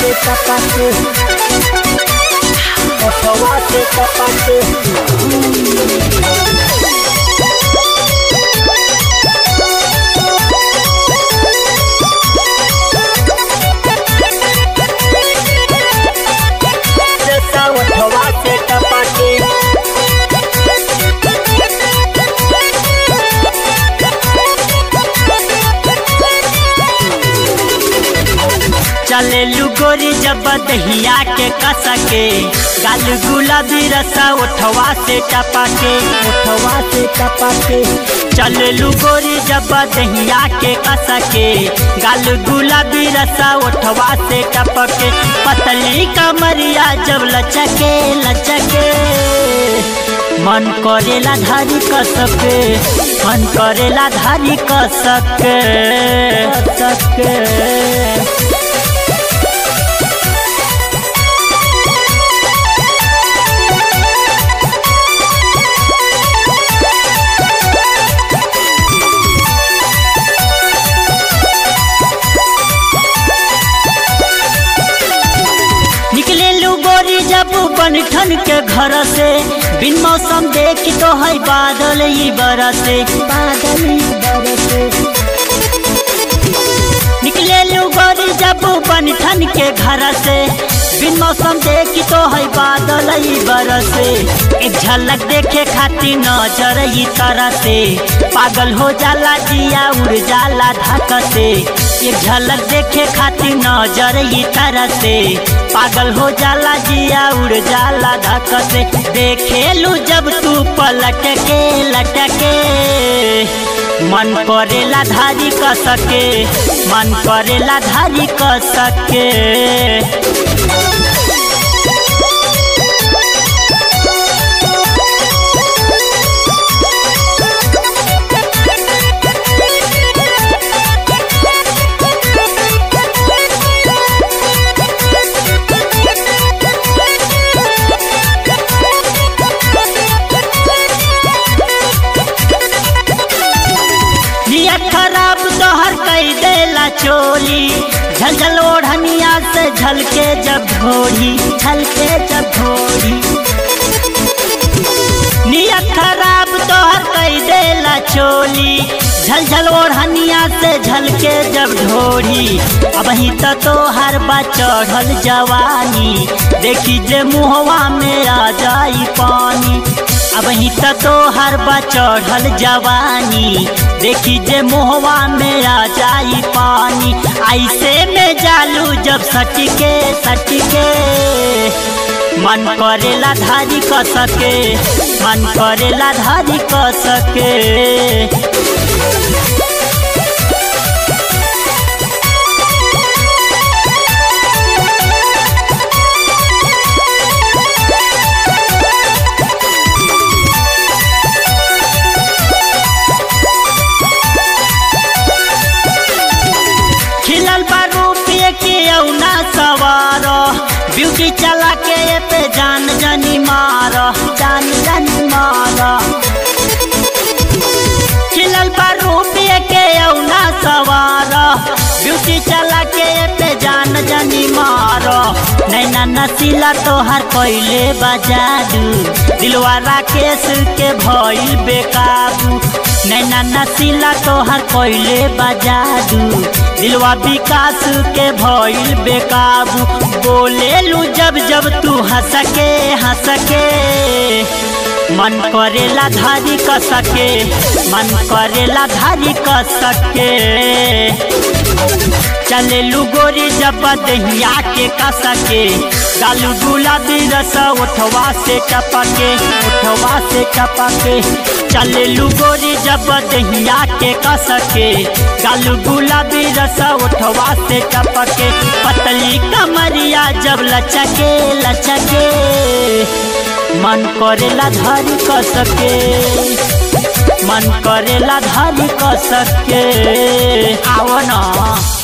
से टपके ओठवा से टपके जैसा ओठवा से टपके चले लुगोरी जब दहिया के कसके गाल गुलाबी रसा उठवा से टपा के ओठवा से टपके चले लुगोरी जब दहिया के कसके गाल गुलाबी रसा उठवा से टपके पतली कमरिया जब लचके लचके मन करेला धारी कसके मन करेला धारी कसके टपके निकले लू गोरी जब बनठन के घर से बिन मौसम देख तो है बादल ही बरसे बादल बरसे निकले लू गोरी जब बनठन के घर से बिन मौसम देख तो है बादल ही बरसे एक झलक देखे खातिर नजर ही तरह से पागल हो जाला जिया उड़ जाला धक से एक झलक देखे खातिर नजर ही तरह से पागल हो जाला जिया उड़ जाला धक से देखे लू जब तू पलट के लटके मन करेला धारी कसके मन करेला धारी कसके नियत खराब तोहर कई देला चोली झलझल ओढ़निया से झलके जब घोड़ी झलके जब घोड़ी नियत खराब तोहर कई देला चोली झलझल ओढ़निया से झलके जब ढोड़ी अब ही तो तोहर बा चढ़ल जवानी देखी जे मुहवा में आ जाई पानी अब ही तो तोहर बा चढ़ल जवानी देखी जे मुहवा में आ जाई पानी ऐसे में जालू जब सटके सटके मन करेला धारी कसके मन करेला धारी कसके खिलल बा रूपये के औना सवार ब्यूटी चला के ये पे जान जानी मार जान जानी मार खिलल बा रूपये के औना सवार ब्यूटी चला के ये पे जान जानी मार नैना नसीला तोहर कैले बजादू दिलवा राकेश के भइल बेकाबू नैना नसीला तोहर कैले बजादू दिलवा विकास के भइल बेकाबू बोले लू जब जब तू हंस के हंस के मन करेला धारी कसके मन करेला धारी कसके चले लू गोरी जब दहिया के कसके गालू गुलाबी रस उठवा से टपके उठवा से टपके चले लू गोरी जब दहिया के कसके गालू गुलाबी रस उठवा से टपके पतली कमरिया जब लचके लचके मन करेला धारी कसके मन करेला धारी कसके आओ ना